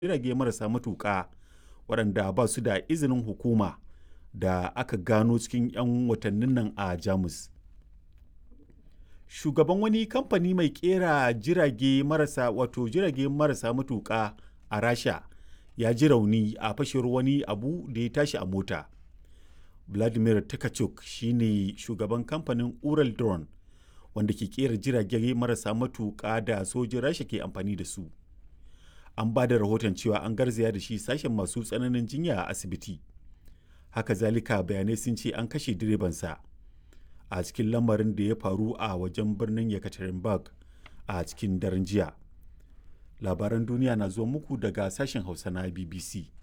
jirage marasa matuƙa waɗanda ba su da izinin hukuma da aka gano cikin 'yan watannin nan a Jamus. Shugaban wani kamfani mai ƙera jirage marasa wato jirage marasa matuƙa a Rasha ya ji rauni a fashewar wani abu da ya tashi a mota. Vladimir Takachuk shi ne shugaban kamfanin Ural Drone wanda ke ƙera jirage marasa matuƙa da sojin Rasha ke amfani da su. An ba da rahoton cewa an garzaya da shi sashen masu tsananin jinya a asibiti. Haka zalika bayanai sun ce an kashe direbansa a cikin lamarin da ya faru a wajen birnin Yekaterinburg a cikin daren jiya. Labaran duniya na zuwa muku daga sashen Hausa na BBC.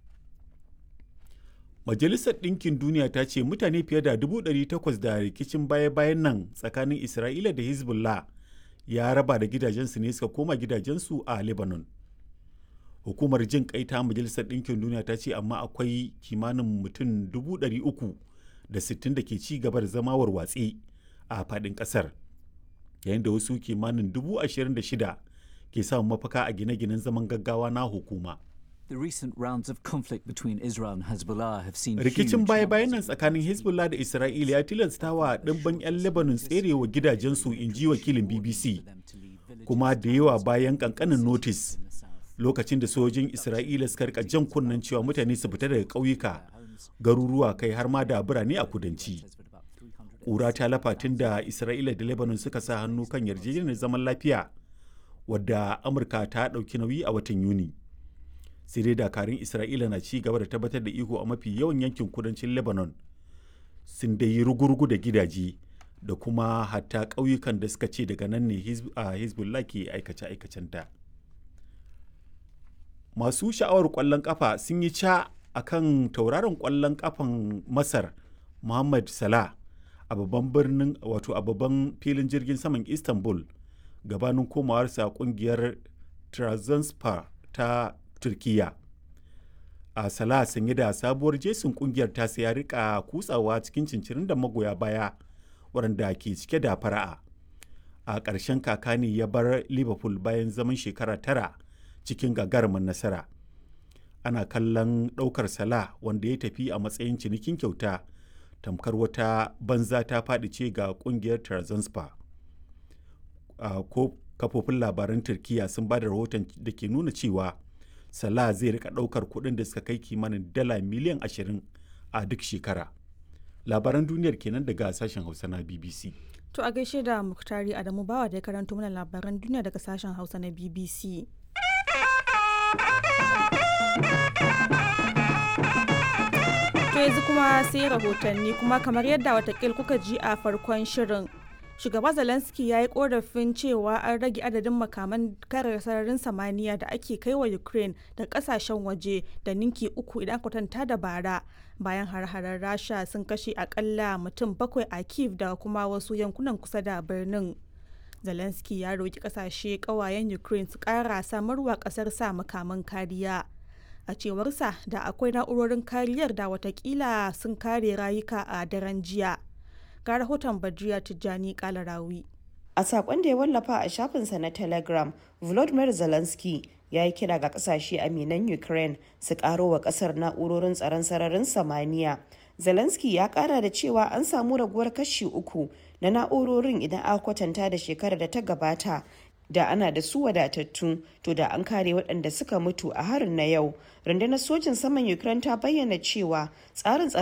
Majalisar Ɗinkin Duniya ta ce mutane fiye da 800 da rikicin baya-bayan nan tsakanin Isra'ila da Hezbollah ya raba da gidajensu ne suka koma gidajensu a Lebanon. Hukumar jin kai ta Majalisar Ɗinkin Duniya ta ce amma akwai kimanin mutum 360 da ke ci gaba da zama warwatse a faɗin ƙasar, yayin da wasu kimanin 26,000 ke samun mafaka a gine-ginen zaman gaggawa na hukuma. The recent rounds of conflict between Israel and Hezbollah have seen Rikicin huge baya-bayan nan numbers of tsakanin Hezbollah da Isra'ila ya tilasta wa ɗimbin 'yan Lebanon tserewa gidajensu in ji wakilin BBC, them to leave villages kuma da yawa bayan ƙanƙanin notis in the south. lokacin da sojojin Isra'ila suka rika jan kunnen cewa mutane su fita daga ƙauyuka, garuruwa kai har ma da birane a kudanci. With about 300 Ƙura ta lafa tun da Isra'ila da Lebanon suka sa hannu kan yarjejeniyar zaman lafiya wadda Amurka ta ɗauki nauyi a watan Yuni. Sai dai dakarun Isra'ila na ci gaba da tabbatar da iko a mafi yawan yankin kudancin Lebanon sun dai yi rugurugu da gidaje da kuma hatta ƙauyukan da suka ce daga nan ne Hizb- a Hezbollah ke aikace-aikacenta. Masu sha'awar ƙwallon ƙafa sun yi ca a kan tauraron ƙwallon ƙafan Masar Mohamed Salah a babban birnin wato a babban filin jirgin saman Istanbul gabanin komawarsa ƙungiyar Trabzonspor ta Turkiyya. a Salah sanye da sabuwar jesin kungiyar ta ya rika kutsawa cikin cincirin da magoya baya waɗanda ke cike da fara'a a ƙarshen kaka ne ya bar liverpool bayan zaman shekara tara cikin gagarumin nasara ana kallon ɗaukar Salah wanda ya tafi a matsayin cinikin kyauta tamkar wata banza ta faɗi ce ga ƙungiyar Trabzonspor. a ko kafofin labaran turkiya sun ba da rahoton da ke nuna cewa Salah zai rika ɗaukar kuɗin da suka kai kimanin dala miliyan 20 a duk shekara. Labaran duniyar kenan daga sashen Hausa na BBC. To a gaishe da Muktari Adamu Bawa da ya karanto mana labaran duniya daga sashen Hausa na BBC. To yanzu kuma sai rahotanni kuma kamar yadda watakil kuka ji a farkon shirin. Shugaba Zelensky ya yi korafin cewa an rage adadin makaman kare sararin samaniya da ake kai wa Ukraine da kasashen waje da ninki uku idan kwatanta da bara bayan har-harar Rasha sun kashe akalla mutum bakwai a Kiev da kuma wasu yankunan kusa da birnin. Zelensky ya roki kasashe kawayen Ukraine su kara samarwa kasar sa makaman kariya. A cewarsa da akwai na'urorin kariyar da watakila sun kare rayuka a daren jiya. Ga rahoton Badriya Tijjani Kalarawi. A sakon da ya wallafa a shafinsa na Telegram, Volodymyr Zelensky ya yi kira ga kasashe aminan Ukraine su karo wa kasar na'urorin tsaron sararin samaniya. Zelensky ya kara da cewa an samu raguwar kashi uku na na'urorin idan aka kwatanta da shekarar da ta gabata da ana da su wadatattu to da an kare waɗanda suka mutu a harin na yau rundunar sojin saman ukraine ta bayyana cewa tsarin tsaron